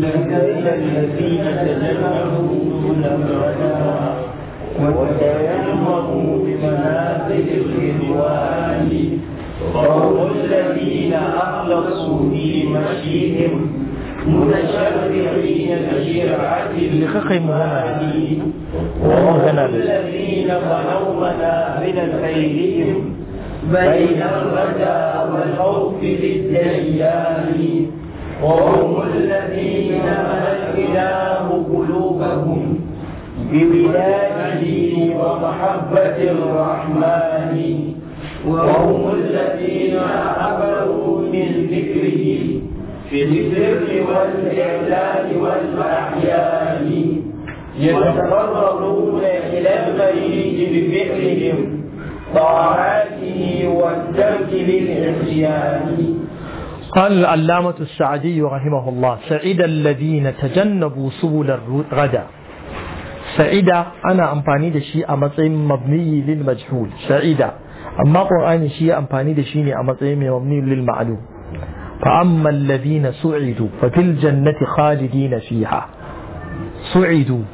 الذين تجنبوا الأبدا وتيمموا بمنازل الرضوان وهم الذين أخلصوا في مشيهم متشرعين بشرعة الإيمان وهم الذين بنوا منازل خيرهم بين الرجاء والخوف للديان وهم الذين ملك إله قلوبهم بولاده ومحبة الرحمن وهم الذين عبروا من ذكره في السر والإعلان والأحيان يتقربون إلى المريض بفعلهم طاعاته والترك للعصيان قال العلامة السعدي رحمه الله سعد الذين تجنبوا سبل الردى سعد أنا أمفاني دشي أمطعم مبني للمجهول سعد أما قرآن شيء أمفاني دشيني أمطعم مبني للمعلوم فأما الذين سعدوا ففي الجنة خالدين فيها سعدوا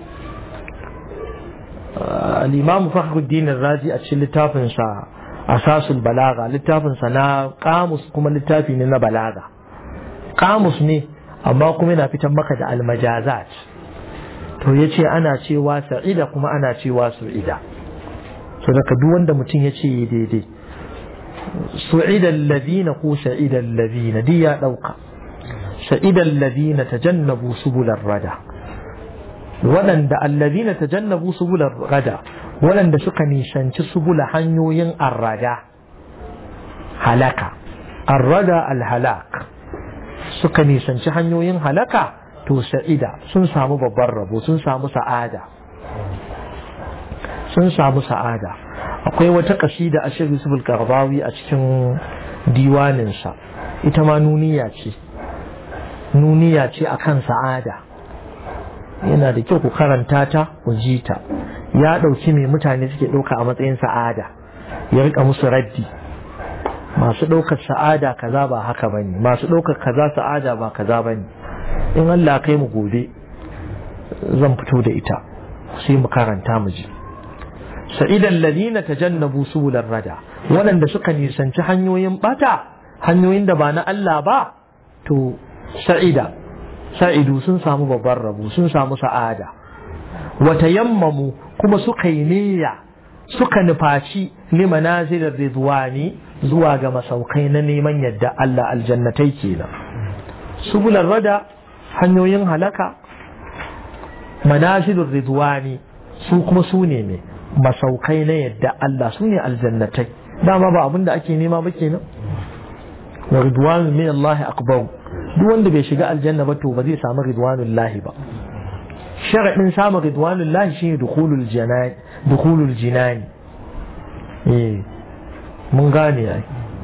آه الإمام فخر الدين الرازي أتشل تافن asasul balaga littafinsa na kamus kuma littafi ne na balaga kamus ne amma kuma yana fitan maka da almajazat to ya ce ana cewa sa'ida kuma ana cewa su'ida so daga duk wanda mutum ya ce daidai su'idan ladina ko sa'idan ladina duk ya ɗauka sa'idan ladina tajannabu subular rada waɗanda allazina tajannabu subular rada waɗanda suka nisanci subula hanyoyin arrada halaka arrada alhalak suka nisanci hanyoyin halaka to sa'ida sun samu babban rabo sun samu sa'ada sun samu sa'ada akwai wata kasida a shirin subul karbawi a cikin diwaninsa ita ma nuniya ce nuniya ce akan sa'ada yana da kyau ku karanta ta ku ji ta ya ɗauki mai mutane suke ɗauka a matsayin sa'ada ya rika musu raddi masu ɗaukar sa'ada kaza ba haka ba ne masu ɗaukar kaza sa'ada ba kaza ba ne in Allah kai mu gobe zan fito da ita sai mu karanta mu ji sa'idan ladina tajannabu subular rada waɗanda suka nisanci hanyoyin bata hanyoyin da ba na Allah ba to sa'ida sa'idu sun samu babban rabu sun samu sa'ada wata yammamu kuma suka yi niyya suka nufaci limanazilin ridwani zuwa ga masaukai na neman yadda Allah aljannatai kenan subulan rada hanyoyin halaka manazilin ridwani su kuma su ne mai masaukai na yadda Allah su ne aljannatai dama ba abin da ake nema ba kenan wa ridwanu min Allah akbar duk wanda bai shiga aljanna ba to ba zai samu ridwanullahi ba sharaɗin samun ridwanun lahi shi ne dukulul jinani eh mun gane ai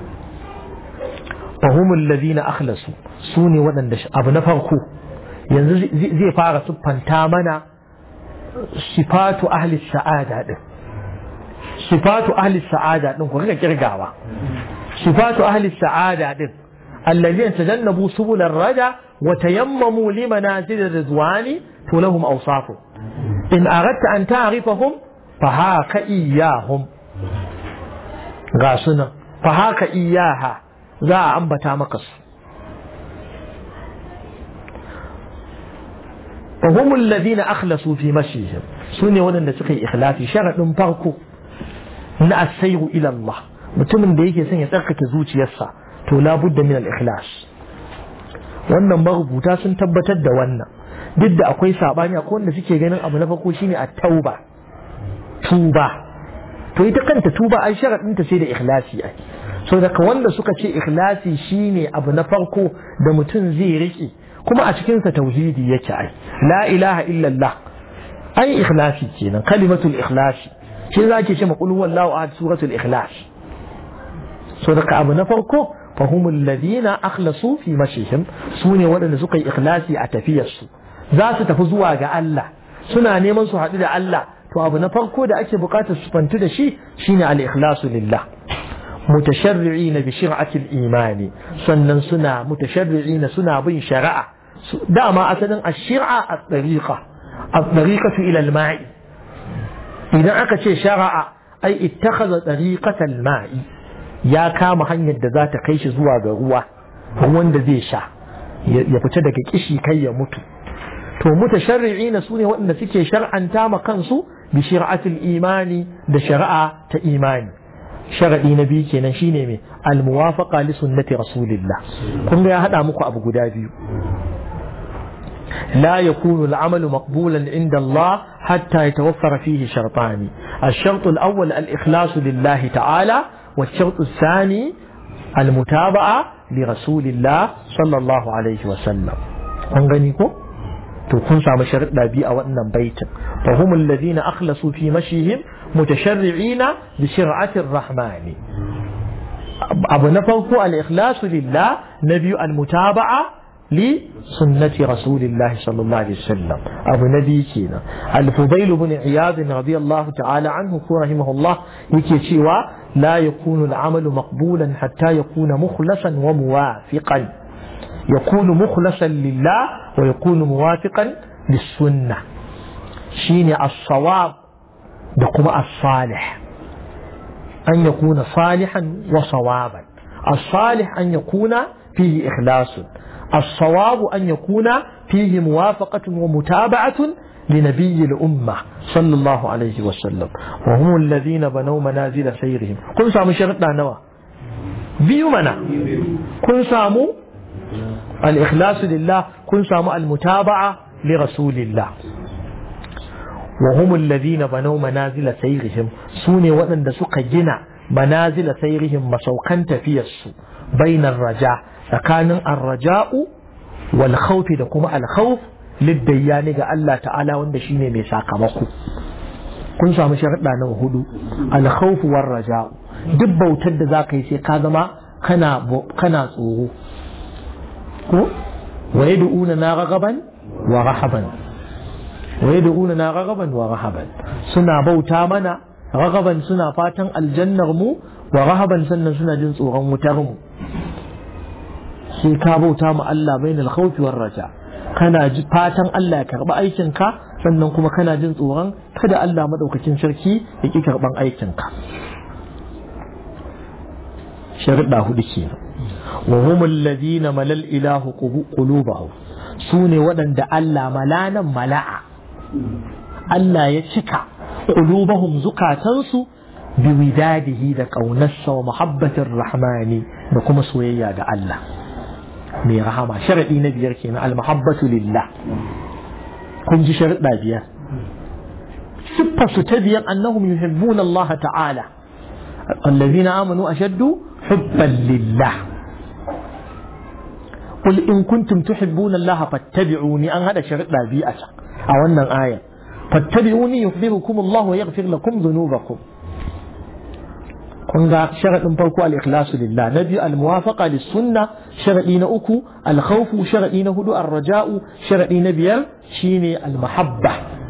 fahimul ladina akhlasu su ne waɗanda abu na farko yanzu zai fara siffanta mana sifatu ahli sa'ada din sifatu ahli sa'ada din ku rika kirgawa sifatu ahli sa'ada din الذين تجنبوا سبل الردى وتيمموا لمنازل الرضوان لهم أوصافه إن أردت أن تعرفهم فهاك إياهم غاسنا فهاك إياها ذا أنبتا مقص وهم الذين أخلصوا في مشيهم سنة ولن سقي إخلافي شرط فرقو na asairu ila Allah mutumin da yake son ya tsarkake zuciyarsa to labudda min al-ikhlas wannan marubuta sun tabbatar da wannan duk da akwai sabani akwai wanda suke ganin abu na farko shine at-tauba tuba to ita kanta tuba ai sharadin ta sai da ikhlasi ai so daga wanda suka ce ikhlasi shine abu na farko da mutum zai rike kuma a cikin sa tauhidi yake ai la ilaha illallah ai ikhlasi kenan kalimatul ikhlasi shi zaki ce ma qul huwallahu ahad suratul ikhlas so daga abu na farko فهم الذين أخلصوا في مشيهم سوني ودن سقي إخلاصي أتفيسوا ذات تفزوا ga Allah suna neman su haɗu da Allah to abu na farko da ake buƙatar su fantu da shi shine al-ikhlasu lillah mutasharri'ina bi shir'ati al-imani sannan suna mutasharri'ina suna bin shari'a dama asalin ashir'a a tsariƙa a tsariƙatu ilal ma'i idan aka ce shara'a ai ittakhadha tariqatal ma'i ya kama hanyar da za ta kai shi zuwa ga ruwa ruwan da zai sha ya fita daga kishi kai ya mutu to mutasharri'ina su ne waɗanda suke shar'anta ma kansu bi shari'atul imani da shari'a ta imani sharadi na biyu kenan shine me al muwafaqa li sunnati rasulillah kun ga ya hada muku abu guda biyu لا يكون العمل مقبولا عند الله حتى يتوفر فيه شرطان الشرط الأول الإخلاص لله تعالى والشرط الثاني المتابعة لرسول الله صلى الله عليه وسلم أنغنيكم تكون سام شرط بي أو أن بيت فهم الذين أخلصوا في مشيهم متشرعين بشرعة الرحمن أبو نفوق الإخلاص لله نبي المتابعة لسنة رسول الله صلى الله عليه وسلم أبو نبي كينا الفضيل بن عياض رضي الله تعالى عنه رحمه الله يكي لا يكون العمل مقبولا حتى يكون مخلصا وموافقا يكون مخلصا لله ويكون موافقا للسنة شيني الصواب دقم الصالح أن يكون صالحا وصوابا الصالح أن يكون فيه إخلاص الصواب أن يكون فيه موافقة ومتابعة لنبي الأمة صلى الله عليه وسلم وهم الذين بنوا منازل سيرهم كن سامو شرطنا نوا بيو منا كن سامو الإخلاص لله كن سامو المتابعة لرسول الله وهم الذين بنوا منازل سيرهم سوني وأن سك جنا منازل سيرهم مسوكا تفيس بين الرجاء tsakanin arraja'u wal khawfi da kuma al khawf liddayani ga Allah ta'ala wanda shine mai sakamako kun samu sharuɗa na hudu al khawf war raja'u duk bautar da zaka yi sai ka zama kana kana tsoro ko wa yad'una na ragaban wa rahaban wa yad'una na ragaban wa rahaban suna bauta mana ragaban suna fatan aljannar mu wa rahaban sannan suna jin tsoron wutar mu sai ka bauta ma Allah bain al-khawfi war raja kana ji fatan Allah ya karba aikin ka sannan kuma kana jin tsoron kada Allah madaukakin sarki ya ki karban aikin ka sharuɗa hudu kenan wa hum alladhina malal ilahu qulubahum sune waɗanda Allah malanan mala'a Allah ya cika qulubahum zukatansu bi widadihi da ƙaunarsa wa muhabbatir rahmani da kuma soyayya ga Allah mai rahama sharaɗi na biyar kenan almahabbatu lillah kun ji sharaɗa biyar siffa su ta biyar annahum yuhibbuna Allah ta'ala allazina amanu ashaddu hubban lillah قل إن كنتم تحبون الله فاتبعوني أن هذا شرط بيئة أو أن آية فاتبعوني يخبركم الله ويغفر لكم ذنوبكم kun ga sharaɗin farko al-ikhlasu lillah na biyu al-muwafaqa lis-sunna sharaɗi na uku al-khawfu sharaɗi na hudu ar-raja'u sharaɗi na biyar shine al-mahabba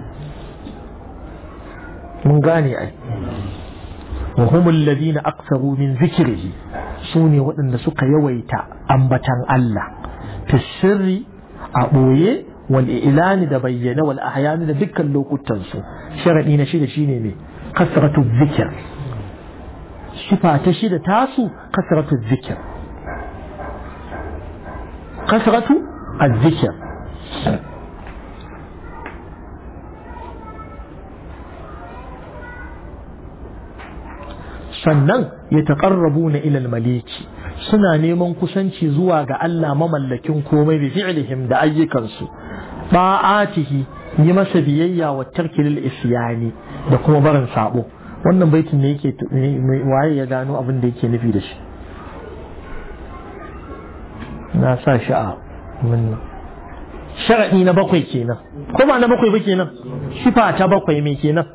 mun gane ai wa hum alladhina aktharu min dhikrihi sune waɗanda suka yawaita ambatan Allah fi sirri a ɓoye wal ilani da bayyana wal ahyani da dukkan lokutan su sharaɗi na shida shine me kasratu dhikr sifa ta shida tasu kasratu zikir kasratu azzikir sannan ya taƙarrabu na ilal maliki suna neman kusanci zuwa ga Allah mamallakin komai bi fi'lihim da ayyukansu ba'atihi yi masa biyayya wa tarkilil isyani da kuma barin sabo wannan baitin ne yake waye ya gano abin da yake nufi da shi na sa shi a wannan sharaɗi na bakwai kenan ko ba na bakwai ba kenan shifa ta bakwai me kenan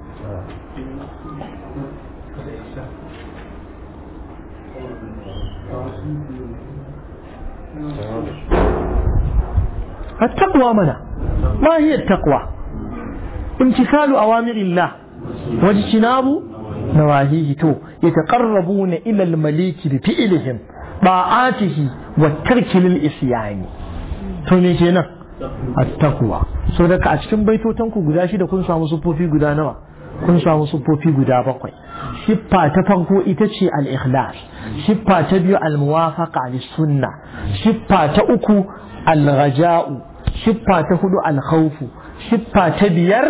التقوى منا ما هي التقوى امتثال أوامر الله واجتناب نواهيه تو يتقربون إلى المليك بفعلهم طاعاته والترك للإسيان to me kenan at-taqwa so daga a cikin baitotan ku guda shida kun samu sufofi guda nawa kun samu sufofi guda bakwai siffa ta farko ita ce al-ikhlas siffa ta biyu al-muwafaqa lis-sunna siffa ta uku al-raja'u siffa ta hudu al-khawfu siffa ta biyar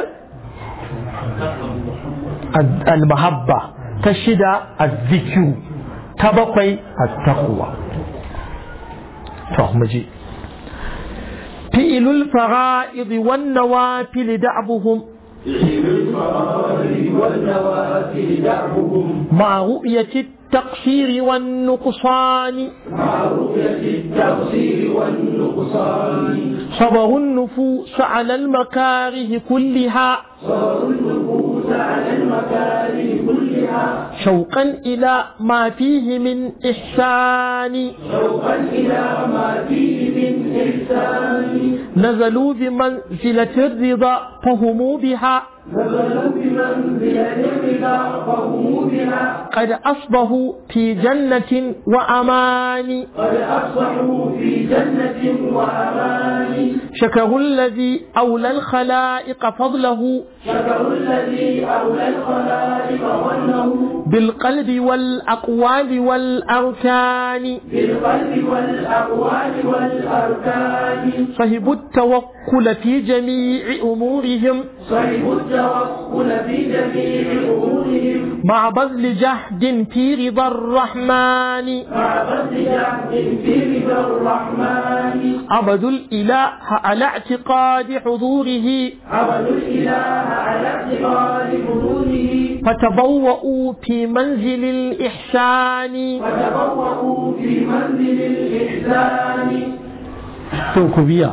al-mahabba ta shida az-zikru ta bakwai at-taqwa to mu je فئل الفرائض والنوافل دعبهم والنوافل دعبهم مع رؤية التقصير والنقصان مع رؤية التقصير والنقصان صبر النفوس على المكاره كلها صبر النفوس على المكاره كلها شوقا إلى ما فيه من إحسان شوقا إلى ما فيه من إحسان نزلوا بمنزلة الرضا فهموا بها نزلوا بمنزلة الرضا فهم بها قد أصبحوا في جنة وأمان قد أصبحوا في جنة وأمان شكروا الذي أولى الخلائق فضله شكروا الذي أولى الخلائق ظنه بالقلب والأقوال والأركان بالقلب والأقوال والأركان صهبوا التوكل في جميع أمورهم صحب التوكل في جميع أمورهم مع بذل جهد في رضا الرحمن مع بذل جهد في رضا الرحمن عبدوا الإله على اعتقاد حضوره عبدوا الإله على اعتقاد حضوره فتبوأوا في منزل الإحسان وتبوأوا في منزل الإحسان توكبيا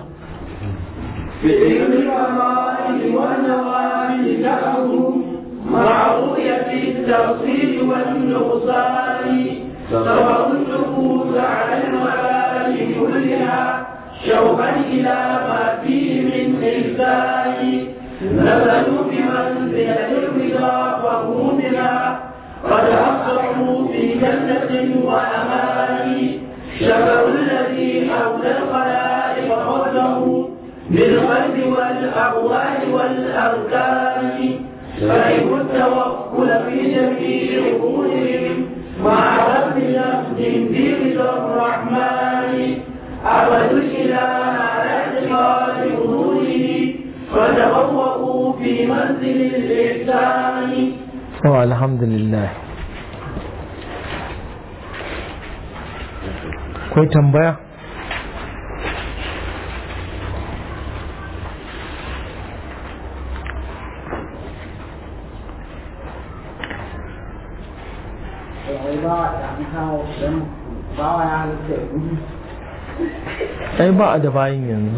بذكر الفضائل والنوافل دعهم مع رؤية التقصير والنقصان سواء النفوس على المآل كلها شوقا إلى ما فيه من إحسان نزلوا بمنزلة الرضا فهم بها قد أصبحوا في جنة وأمان شكروا الذي أولى الخلائق فضله بالقلب والأقوال والأركان فهم التوكل في جميع أمورهم مع رب نفس في رضا الرحمن عبدوا الإله على اعتقاد حضوره فتبوأوا في منزل الإحسان oh, alhamdulillah akwai tambaya ai ba a da bayin yanzu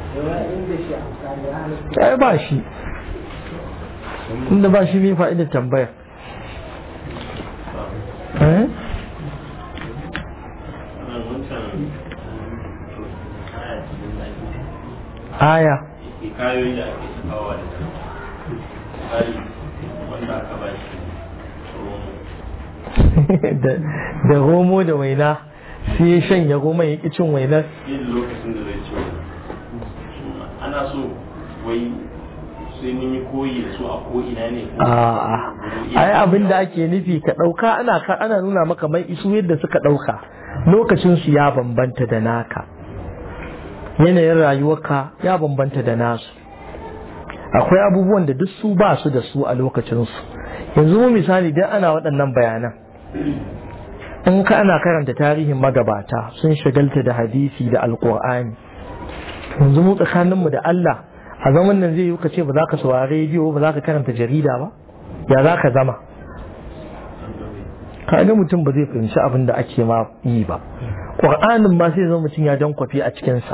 ai ba shi inda ba shi mai fa'idar tambaya eh aya hikayoyi da ake sakawa da tsari wanda aka ba shi da da romo da waina sai ya shanya roman ya ƙi cin wainar yin lokacin da zai ci wani ana so wai sai mun yi koyi da su a ko ina ne ko a'a ai abin da ake nufi ka ɗauka ana ka ana nuna maka mai isu yadda suka ɗauka lokacin su ya bambanta da naka yanayin rayuwarka ya bambanta da nasu akwai abubuwan da duk su ba su da su a lokacinsu yanzu mu misali dan ana waɗannan bayanan in ka ana karanta tarihin magabata sun shagalta da hadisi da alƙur'ani yanzu mu tsakaninmu da Allah a zaman nan zai yi ka ce ba za ka saurari rediyo ba za ka karanta jarida ba ya za ka zama kaga mutum ba zai fahimci abin da ake ma yi ba ƙur'anin ma sai zama mutum ya dan kwafi a cikinsa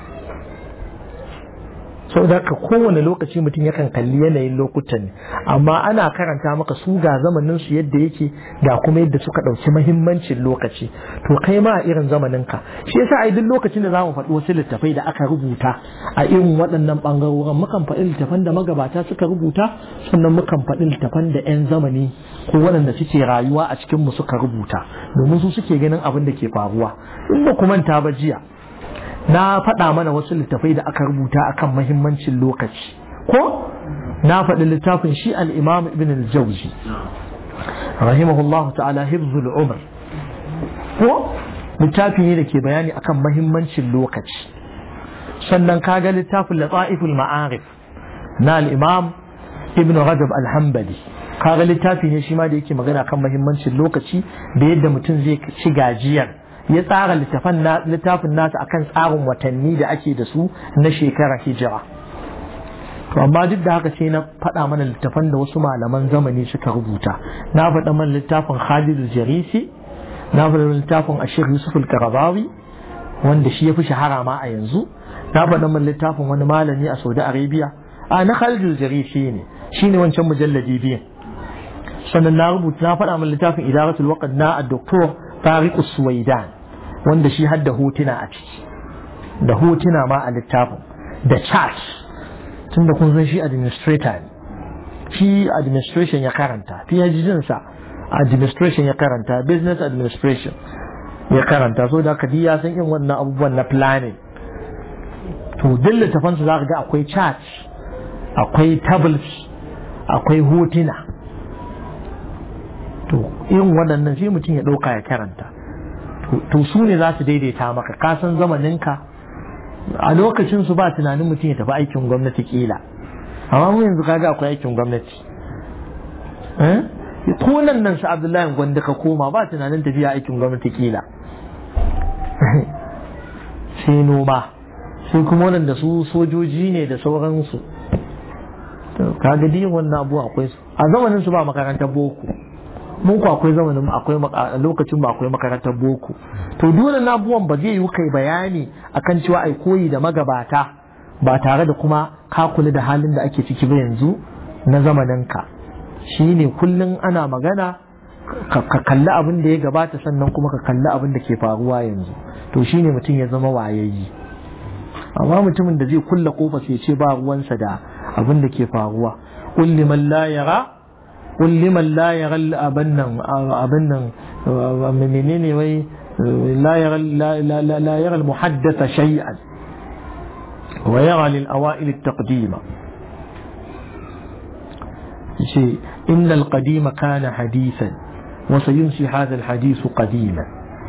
sau da haka kowane lokaci mutum yakan kalli yanayin lokutan ne amma ana karanta maka su ga zamanin su yadda yake ga kuma yadda suka ɗauki mahimmancin lokaci to kai ma a irin zamanin ka shi yasa a duk lokacin da zamu faɗi wasu littafai da aka rubuta a irin waɗannan ɓangarorin mukan faɗi littafan da magabata suka rubuta sannan mukan faɗi littafan da 'yan zamani ko waɗanda suke rayuwa a cikin mu suka rubuta domin su suke ganin abin da ke faruwa in ba ku manta ba jiya na faɗa mana wasu littafai da aka rubuta akan mahimmancin lokaci ko na faɗi littafin shi al-imam ibn al-jawzi rahimahullahu ta'ala hifzul umr ko littafi ne da ke bayani akan mahimmancin lokaci sannan kaga littafin lata'iful ma'arif na al-imam ibn rajab al-hanbali kaga littafi ne shi ma da yake magana kan mahimmancin lokaci da yadda mutum zai ci gajiyar ya tsara littafin nasa akan tsarin watanni da ake da su na shekarar hijira to amma duk da haka sai na faɗa mana littafan da wasu malaman zamani suka rubuta na faɗa mana littafin Khalid Jarisi na faɗa mana littafin Ashir Yusuf al-Qaradawi wanda shi ya fi shahara ma a yanzu na faɗa mana littafin wani malami a Saudi Arabia a na Khalid Jarisi ne shine wancan mujalladi biyu sannan na rubuta na faɗa mana littafin Idaratul Waqt na Dr. Tariq Suwaidan wanda shi hadda hotuna a ciki da hotuna ma a littafin da charts tun da kun san shi administrator ne shi administration ya karanta phd sa administration ya karanta business administration ya karanta so da aka ya san irin wannan abubuwan na planning to duk littafansu za ka ga akwai charts akwai tables akwai hotuna to irin waɗannan sai mutum ya ɗauka ya karanta to su ne za su daidaita maka ka san zamaninka a lokacin su ba tunanin mutum ya tafi aikin gwamnati kila amma mu yanzu kaga akwai aikin gwamnati ko nan nan su abdullahi gwanda ka koma ba tunanin tafiya aikin gwamnati kila sai noma sai kuma wadanda su sojoji ne da sauransu kaga diyin wannan abu akwai su a zamanin su ba makarantar boko mun ku akwai zamanin akwai lokacin ba akwai makarantar boko to dole na abubuwan ba zai yi kai bayani akan cewa ai koyi da magabata ba tare da kuma ka kula da halin da ake ciki ba yanzu na zamanin ka shine kullun ana magana ka kalli abin da ya gabata sannan kuma ka kalli abin da ke faruwa yanzu to shine mutum ya zama wayayyi amma mutumin da zai kulla kofa sai ce ba ruwansa da abin da ke faruwa kulli man la yara قل لمن لا يغل أبنا أبنا منين وي لا يغل لا, لا, لا, لا يرى المحدث شيئا ويرى للأوائل التقديم شيء إن القديم كان حديثا وسينسي هذا الحديث قديما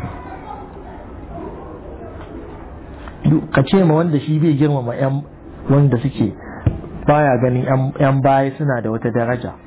kace ma wanda shi bai girmama yan wanda suke baya ganin yan baya suna da wata daraja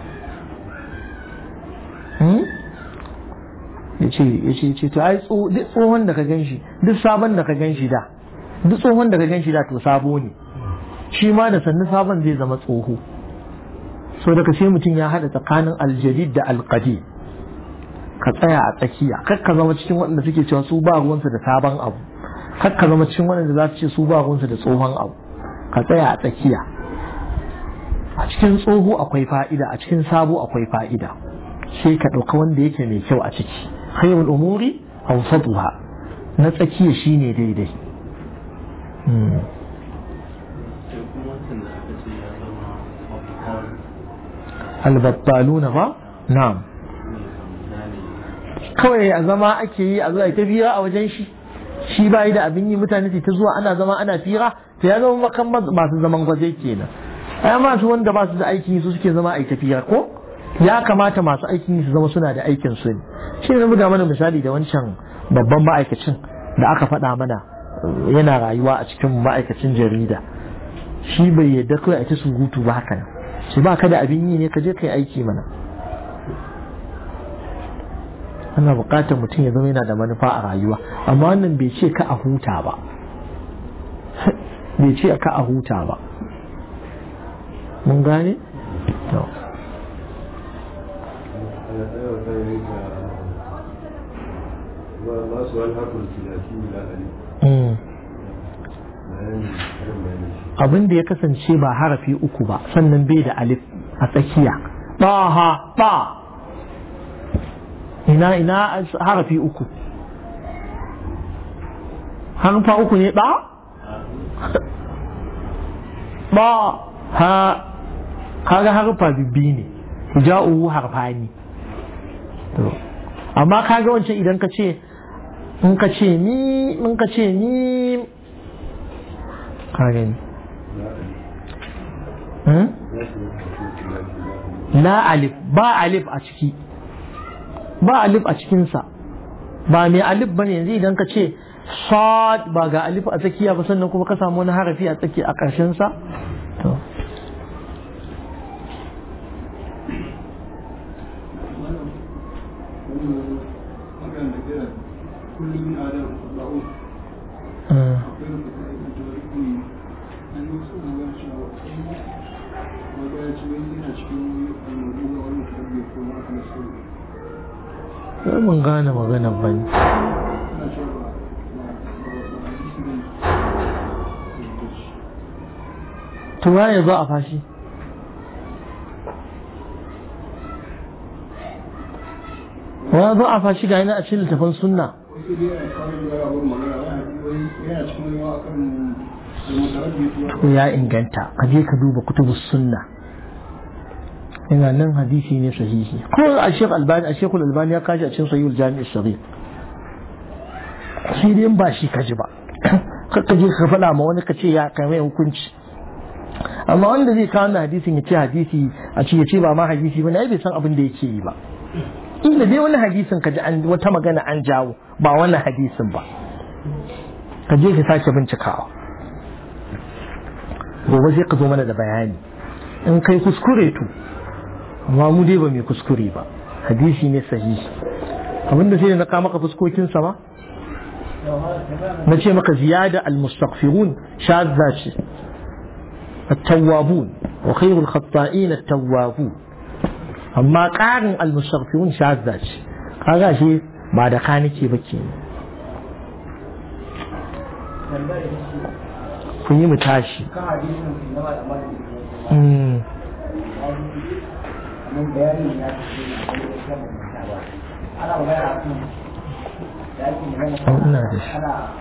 ya ce ya ce ce to ai duk tsohon da ka gan shi duk sabon da ka gan shi da duk tsohon da ka gan shi da to sabo ne shi ma da sannu sabon zai zama tsoho so daga sai mutum ya haɗa tsakanin aljadid da alƙadi ka tsaya a tsakiya kar ka zama cikin waɗanda suke cewa su ba ruwansu da sabon abu kar ka zama cikin waɗanda za su ce su ba ruwansu da tsohon abu ka tsaya a tsakiya a cikin tsoho akwai fa'ida a cikin sabo akwai fa'ida sai ka ɗauka wanda yake mai kyau a ciki khairul umuri awsatuha na tsakiya shine daidai albattaluna ba na'am kawai a zama ake yi a zuwa ta fira a wajen shi shi ba da abin yi mutane ta zuwa ana zama ana fira to ya zama makan masu zaman gwaje kenan ai masu wanda ba su da aiki su suke zama a tafiya ko ya kamata masu aikin su zama suna da aikin su ne shi ne buga mana misali da wancan babban ma'aikacin da aka faɗa mana yana rayuwa a cikin ma'aikacin jarida shi bai yadda kawai a ta surutu ba haka nan shi ba ka da abin yi ne ka je kai aiki mana ana buƙatar mutum ya zama yana da manufa a rayuwa amma wannan bai ce ka a huta ba bai ce ka a huta ba mun gane? abin da ya kasance ba harafi uku ba sannan bai da alif a tsakiya ba ha ba ina ina harafi uku harfa uku ne ba ba ha kaga harfa bibbi ne ja'u harfani amma kaga wancan idan ka ce in ka ce ni in ka ce ni ka gani la alif ba alif a ciki ba alif a cikinsa ba mai alif ba ne yanzu idan ka ce sad ba ga alif a tsakiya ba sannan kuma ka samu wani harafi a tsaki a ƙarshensa to sai mun gane magana ba ne tuwa ya zo a fashi wa zo a fashi ga yana a cikin littafin sunna to ya inganta ka je ka duba kutubus sunna ina nan hadisi ne sahihi ko a shek albani a shekul albani ya kashi a cikin sahihul jami'ar shari'a shi dai ba shi kaji ba kakka je ka faɗa ma wani ka ce ya kai mai hukunci amma wanda zai kawo na hadisin ya ce hadisi a ce ya ce ba ma hadisi ba na bai san abin da yake yi ba inda dai wani hadisin ka ji wata magana an jawo ba wannan hadisin ba ka je ka sake bincikawa gobe sai ka zo mana da bayani in kai kuskure to amma mu dai ba mai kuskure ba hadisi ne sahihi abinda sai na kama maka fuskokin sama na ce maka ziyada al-mustaghfirun shadda ce التوابون وخير الخطائين التوابون amma ƙarin almustaghfirun shazza ce kaga shi ba da ka nake ba ke kun yi mu tashi ina da shi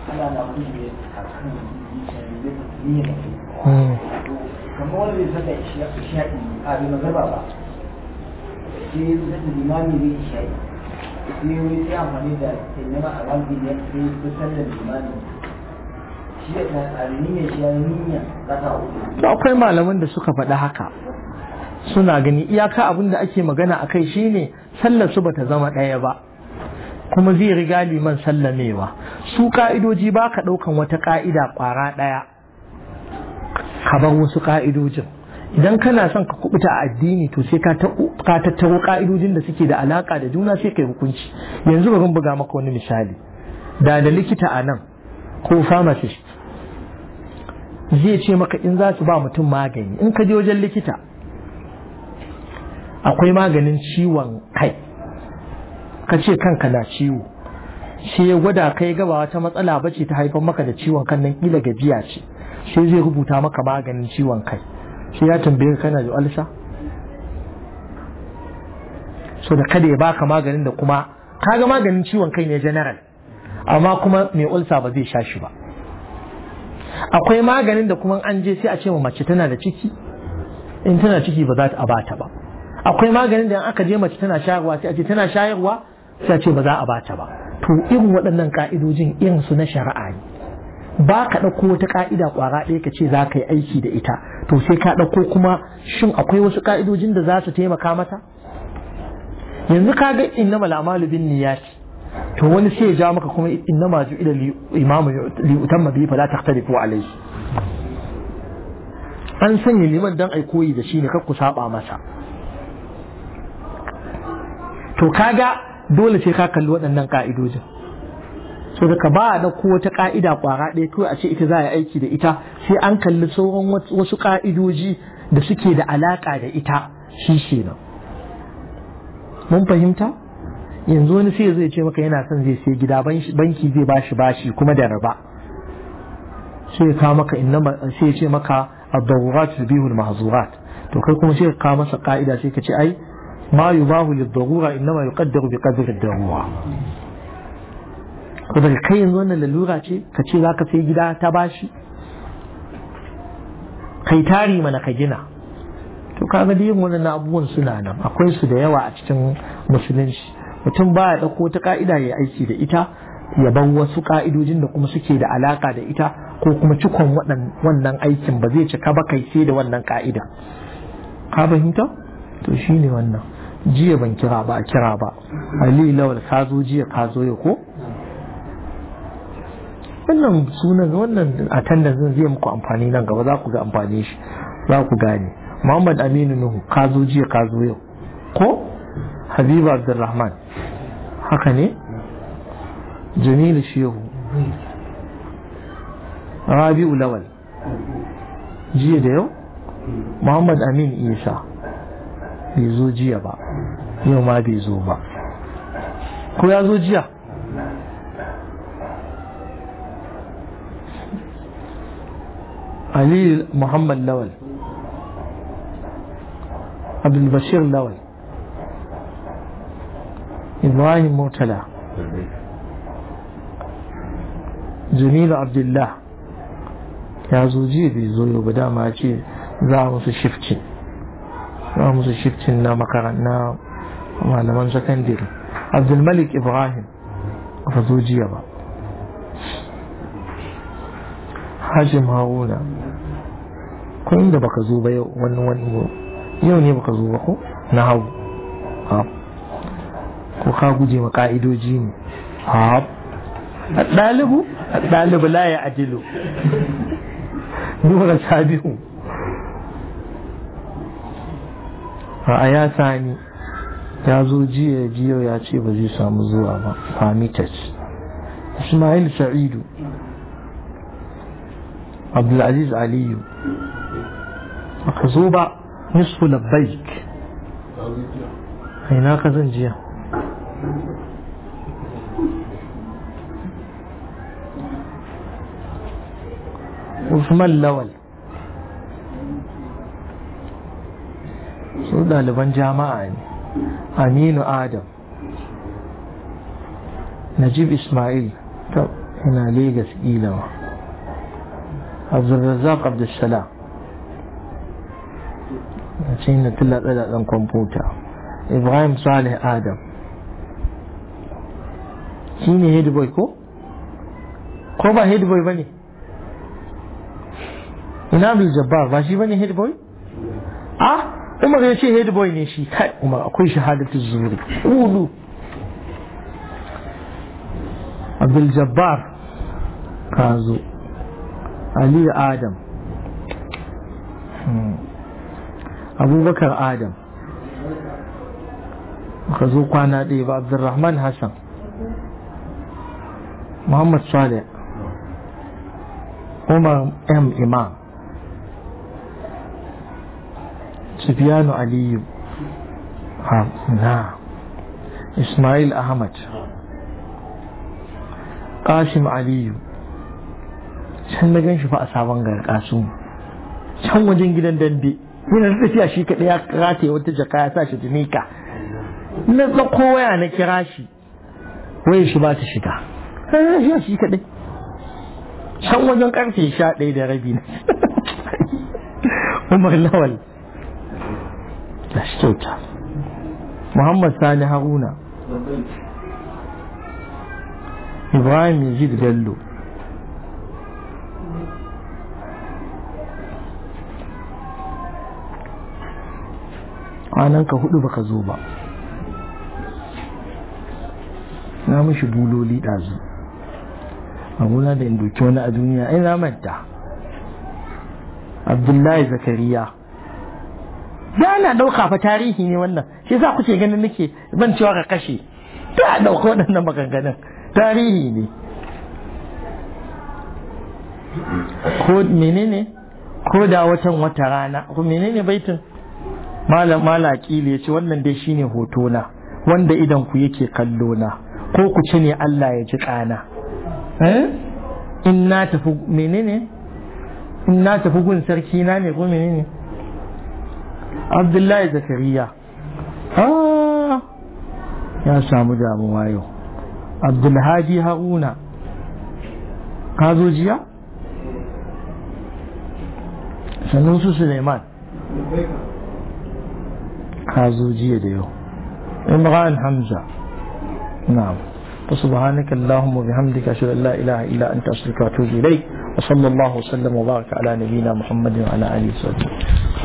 kamar wanda bai sanda isha'i a bai magarba ba sai ya sanda limami zai isha'i sai wani sai amfani da taimama a wani ne sai ya sanda limami shi ya ta tsarini ne shi ya niyya raka uku akwai malaman da suka faɗi haka suna gani iyaka abin da ake magana a kai shine sallar su bata zama ɗaya ba kuma zai riga liman sallamewa su ka'idoji ba ka ɗaukan wata ka'ida ƙwara ɗaya ka bar wasu ka'idojin idan kana son ka kubuta a addini to sai ka tattaro ka'idojin da suke da alaka da juna sai kai hukunci yanzu bari buga maka wani misali da da likita a nan ko pharmacist zai ce maka in za su ba mutum magani in ka je wajen likita akwai maganin ciwon kai ka ce kanka na ciwo sai ya gwada kai gaba wata matsala bace ta haifar maka da ciwon kan nan kila gajiya ce sai zai rubuta maka maganin ciwon kai sai ya tambaye kana da alsa so da kada ya baka maganin da kuma kaga maganin ciwon kai ne general amma kuma mai ulsa ba zai sha shi ba akwai maganin da kuma an je sai a ce ma mace tana da ciki in tana ciki ba za ta abata ba akwai maganin da aka je mace tana shayarwa sai a ce tana shayarwa sai a ce ba za a bata ba to irin waɗannan ka'idojin irin su na shari'a ne ba ka ɗauko wata ƙa'ida ƙwara ɗaya ka ce za ka yi aiki da ita to sai ka ɗauko kuma shin akwai wasu ƙa'idojin da za su taimaka mata yanzu ka ga inna mal'amalu bin niyyati to wani sai ya ja maka kuma inna ma ju ila imamu li utamma bi fala tahtalifu alayhi an sanya liman dan ai koyi da shi ne kar ku saba masa to kaga dole sai ka kalli waɗannan ƙa'idojin so daga ba a ɗauko wata ƙa'ida ƙwara ɗaya kawai a ce ita za a yi aiki da ita sai an kalli sauran wasu ƙa'idoji da suke da alaƙa da ita shi ke nan mun fahimta yanzu wani sai zai ce maka yana son zai sai gida banki zai bashi bashi kuma da raba sai ya kawo maka sai ya ce maka ad-darurat tubihu al-mahzurat to kai kuma sai ka kawo masa ƙa'ida sai ka ce ai ma yubahu lid-darura innama yuqaddaru bi qadri ad-darura ko daga kai yanzu wannan lalura ce ka ce za ka sai gida ta bashi kai tari mana ka gina to kaga da yin wannan abubuwan suna nan akwai su da yawa a cikin musulunci mutum ba ya ɗauko ta ka'ida ya aiki da ita ya bar wasu ka'idojin da kuma suke da alaka da ita ko kuma cikon wannan aikin ba zai cika ba kai sai da wannan ka'ida ka fahimta to shine wannan jiya ban kira ba a kira ba ali lawal ka zo jiya ka zo yau ko wannan sunan wannan attendance zai muku amfani nan gaba za ku ga amfani shi za ku gane muhammad aminu nuhu ka zo jiya ka zo yau ko habibu abdulrahman haka ne jamilu shehu rabi'u lawal jiya da yau muhammad amin isa bai zo jiya ba yau ma bai zo ba ko ya zo jiya ali muhammad lawal abdulbashir lawal ibrahim murtala jamilu abdullah ya zo jiya bai zo yau ba dama ce za a musu shifci za a musu shifcin na makaranta malaman sakandare abdulmalik ibrahim ba zo jiya ba hashim haruna ko inda baka zo ba yau wani wani yau ne baka zo ba ko na hau ko ka guje ma ka'idoji ne ɗalibu ɗalibu la ya ajilu nura sabihu a ya sani ya zo jiya jiya ya ce ba zai samu zuwa ba famitas ismail sa'idu abdulaziz aliyu baka zo ba nisfu labbaik ina ka zan jiya Usman Lawal su ɗaliban jama'a ne Aminu Adam Najib Ismail ta ina Legas ilawa Abdulrazak Abdulsalam a cikin na tillatsa da ɗan kwamfuta Ibrahim Saleh Adam shi ne headboy ko? ko ba headboy ba ne? ina Abdul Jabbar ba shi ba ne headboy? ah Umar ya ce headboy ne shi kai Umar akwai shahadatu zuri ulu Abdul Jabbar ka zo Ali Adam Abubakar Adam ka zo kwana ɗaya ba Abdulrahman Hassan Muhammad Saleh Umar M. Imam Sufiyanu Aliyu na Ismail Ahmad Qasim Aliyu can na gan shi fa a sabon garkasu can wajen gidan dambe yana tafiya shi kaɗai ya rataye wata jaka ya sa shi tunika na tsako waya na kira shi waya shi ba ta shiga ya shi kaɗai can wajen karfe sha ɗaya da rabi na umar lawal da shi kyauta muhammad sani haruna ibrahim yazid bello ka hudu baka zo ba na mishi buloli ɗazu abuna da in doki wani a duniya ina manta abdullahi zakariya da na ɗauka fa tarihi ne wannan shi za ku ce ganin nake ban cewa ka kashe da ɗauka waɗannan maganganun tarihi ne ko menene ko da watan wata rana ko menene baitin malam malaki ya ce wannan dai shine hoto na wanda idan ku yake kallo na ko ku ci ne Allah ya ji kana eh in na tafi menene in na tafi gun sarki na ne ko menene Abdullahi Zakariya ah ya samu damuwa yau Abdulhadi Haruna ka zo jiya sannan su Suleiman ka zo jiya da yau imran hamza na'am فسبحانك اللهم وبحمدك اشهد ان لا اله الا انت استغفرك واتوب اليك wa sallallahu wa sallam wa baraka ala nabiyyina muhammadin wa ala alihi wa sahbihi